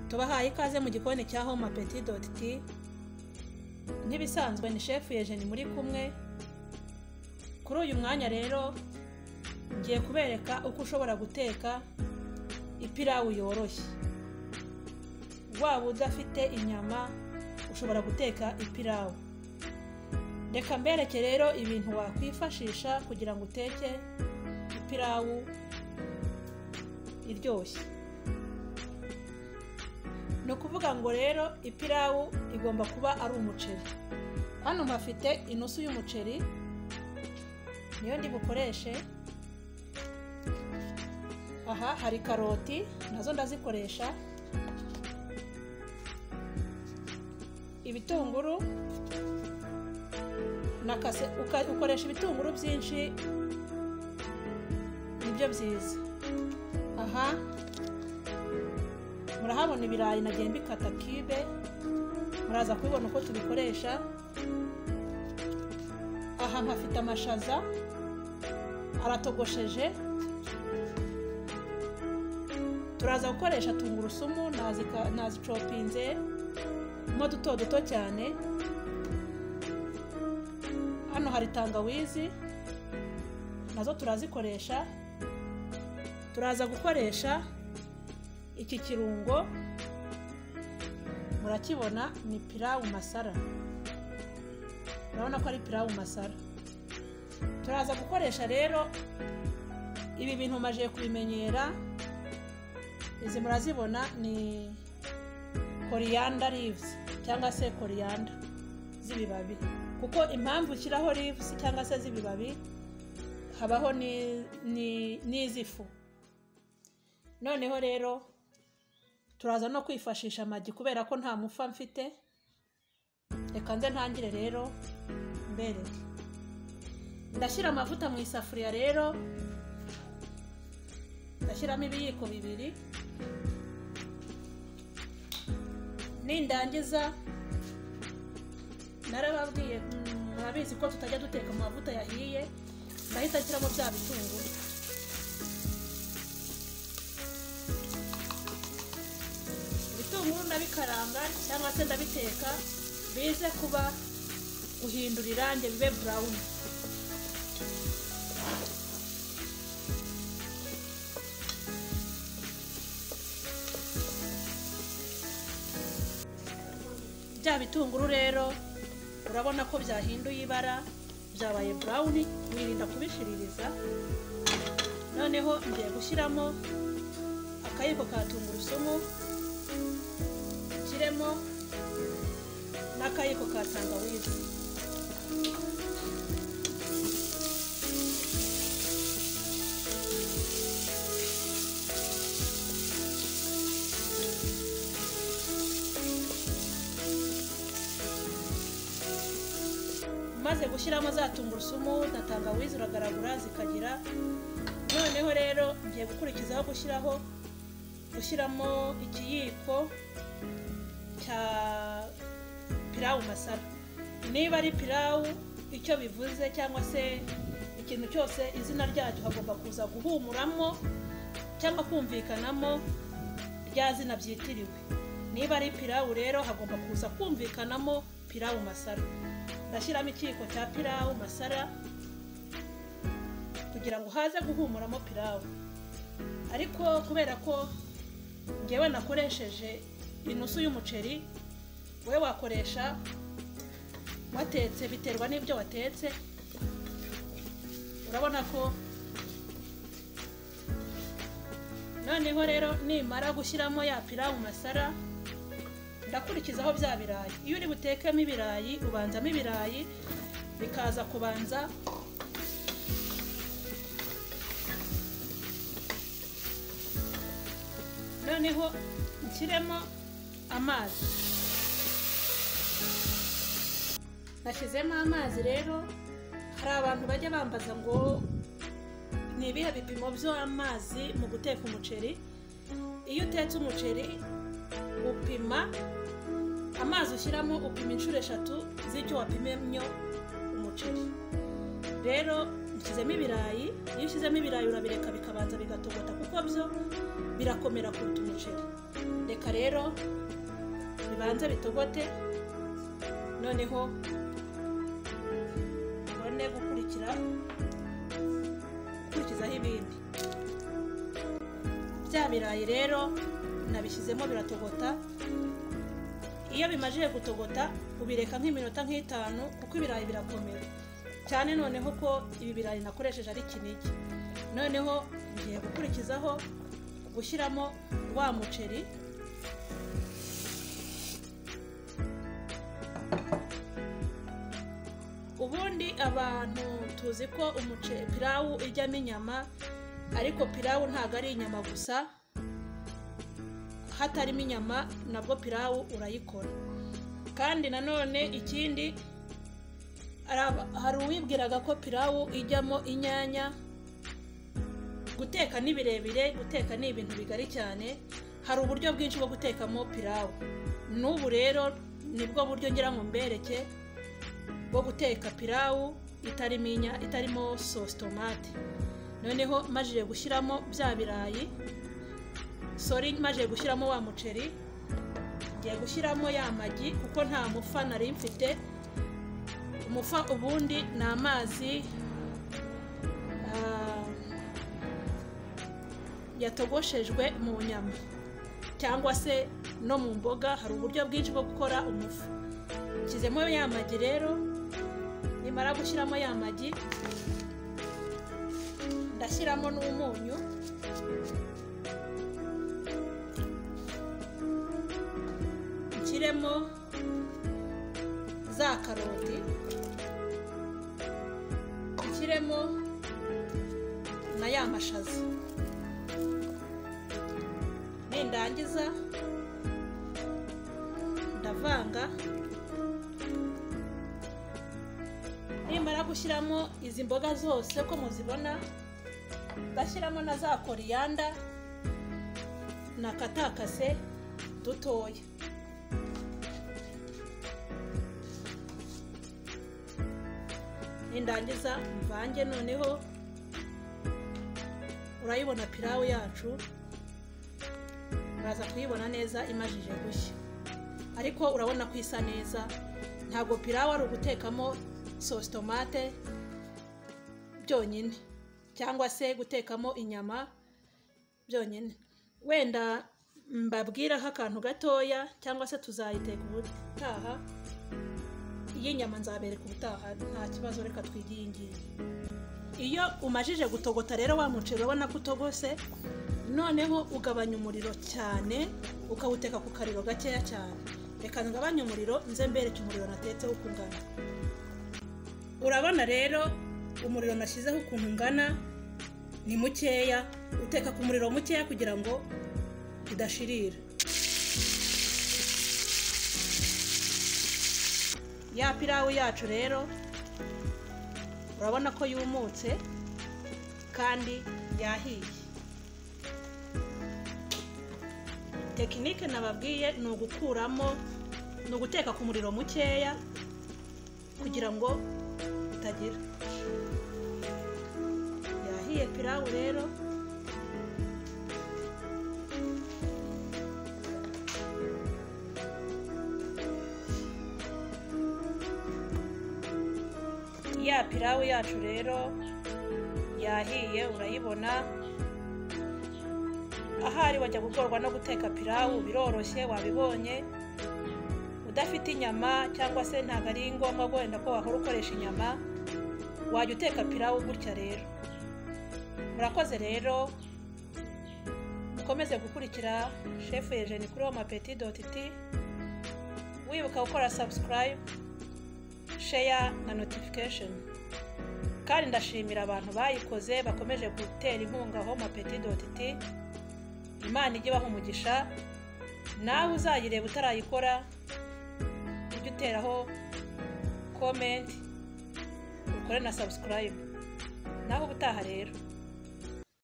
tubahaye ikaze mu gikoni cya home apeti doti ti nk'ibisanzwe ni shefu yejeni muri kumwe kuri uyu mwanya rero ngiye kubereka uko ushobora guteka ipirawu yoroshye waba udafite inyama ushobora guteka ipirawu reka mbereke rero ibintu wakwifashisha kugira ngo uteke ipirawu iryoshye ni ukuvuga ngo rero ipirawu igomba kuba ari umuceri hano mpafite inusu y'umuceri niyo ndi bukoreshe aha hari karoti nazo ndazikoresha ibitunguru na kase uka- ukoresha ibitunguru byinshi nibyo byiza aha murahabona ibirayi nagiye mbikata kibe muraza kubibona uko tubikoresha aha mpafite amashaza aratogosheje turaza gukoresha tungurusumu nazika- nazicopinze mo duto duto cyane hano hari tangawizi nazo turazikoresha turaza gukoresha iki kirungo murakibona ni pirawu masara urabona ko ari pirawu masara turaza gukoresha rero ibi bintu maje kubimenyera izi murazibona ni koriyanda livuzi cyangwa se koriyanda z'ibibabi kuko impamvu ushyiraho livuzi cyangwa se z'ibibabi habaho ni- ni- n'iz'ifu noneho rero turaza no kwifashisha amagi kubera ko nta mufa mfite reka nze ntangire rero mbere ndashyira amavuta mu isafuriya rero ndashyiramo ibiyiko bibiri nindangiza narababwiye mm, murabizi ko tutajya duteka mu mavuta yahiye ndahita nshyiramo bya bitunguru ibitunguru ndabikaranga cyangwa se ndabiteka bize kuba guhindura irangi bibe burawuni bya bitunguru rero urabona ko byahinduye ibara byabaye burawuni wirinda kubishiririza noneho ngiye gushyiramo akayiko ka tungurusumu nshyiremo n'akayiko ka tangawizi umaze gushyiramo za tungurusumu na tangawizi uragaragura zikagira noneho rero ngiye gukurikizaho gushyiraho gushyiramo ikiyiko cya pirawu masara niba ari pirawu icyo bivuze cyangwa se ikintu cyose izina ryacyo hagomba kuza guhumuramo cyangwa kumvikanamo rya zina byitiriwe niba ari pirawu rero hagomba kuza kumvikanamo pirawu masara ndashyiramo ikiyiko cya pirawu masara kugira ngo haze guhumuramo pirawu ariko kubera ko ngewe nakoresheje inusu y'umuceri wowe wakoresha watetse biterwa n'ibyo watetse urabona ko noneho rero nimara gushyiramo ya pirawu masara ndakurikizaho bya birayi iyo uri butekemo ibirayi ubanzamo ibirayi bikaza kubanza noneho nshyiremo amazi nashyizemo amazi rero hari abantu bajya bambaza ngo ni ibihe bipimo by'amazi mu guteka umuceri iyo utetse umuceri upima amazi ushyiramo upima inshuro eshatu z'icyo wapimyemo umuceri rero ushyizemo ibirayi iyo ushyizemo ibirayi urabireka bikabanza bigatogota kuko byo birakomera kuruta umuceri reka rero bibanze bitogote noneho ubone gukurikira gukurikizaho ibindi bya birayi rero nabishyizemo biratogota iyo bimajije gutogota ubireka nk'iminota nk'itanu kuko ibirayi birakomera cyane noneho ko ibi birayi nakoresheje ari kinigi noneho ngiye gukurikizaho gushyiramo wa muceri ubundi abantu tuzi ko umuceri pirawu ijyamo inyama ariko pirawu ntabwo ari inyama gusa hatarimo inyama nabwo pirawu urayikora kandi nanone ikindi hari uwibwiraga ko pirawu ijyamo inyanya guteka ni birebire guteka ni ibintu bigari cyane hari uburyo bwinshi bwo gutekamo pirawu n'ubu rero nibwo buryo ngira ngo mbereke bwo guteka pirawu itarimo inya itarimo sosi tomate noneho majije gushyiramo bya birayi sori majije gushyiramo wa muceri ngiye gushyiramo ya magi kuko nta mufa nari mfite umufa ubundi ni amazi yatogoshejwe mu nyama cyangwa se no mu mboga hari uburyo bwinshi bwo gukora umufu nshyizemo ya magi rero nimara gushyiramo ya magi ndashyiramo n'umunyu nshyiremo za karoti nshyiremo na ya mashaza nindangiza ndavanga nimara gushyiramo izi mboga zose ko muzibona bashyiramo na za koriyanda na katakase dutoya nindangiza mvange noneho urayibona pirawu yacu uraza kuyibona neza imajije gushya ariko urabona ko isa neza ntabwo pirawu ari ugutekamo sosi tomate byonyine cyangwa se gutekamo inyama byonyine wenda mbabwiraho akantu gatoya cyangwa se tuzayiteka ubutaha iyi nyama nzabereka ubutaha nta kibazo reka twige iyi ngiyi iyo umajije gutogota rero wa muceri urabona ko utogose noneho ugabanya umuriro cyane ukawuteka ku kariro gakeya cyane reka ngabanye umuriro nze mbereke umuriro natetseho uko ungana urabona rero umuriro nashyizeho ukuntu ungana ni mukeya uteka ku muriro mukeya kugira ngo idashirira ya pirawu yacu rero urabona ko yumutse kandi yahiye tekinike nababwiye ni ugukuramo ni uguteka ku muriro mukeya kugira ngo utagira yahiye pirawu rero ya pirawu yacu rero yahiye urayibona ahari wajya gukorwa no guteka pirawu biroroshye wabibonye udafite inyama cyangwa se ntabwo ari ngombwa wenda ko wahora ukoresha inyama wajya uteka pirawu gutya rero murakoze rero mukomeze gukurikira shefu yejeni kuri wamapeti doti ti wibuka gukora sabusikarayibu sheya na notifikasheni kandi ndashimira abantu bayikoze bakomeje gutera inkunga homa peti doti ti imana ijye ibaha umugisha nawe uzayireba utarayikora ujye uteraho komenti ukore na sabusikarayibu naho ubutaha rero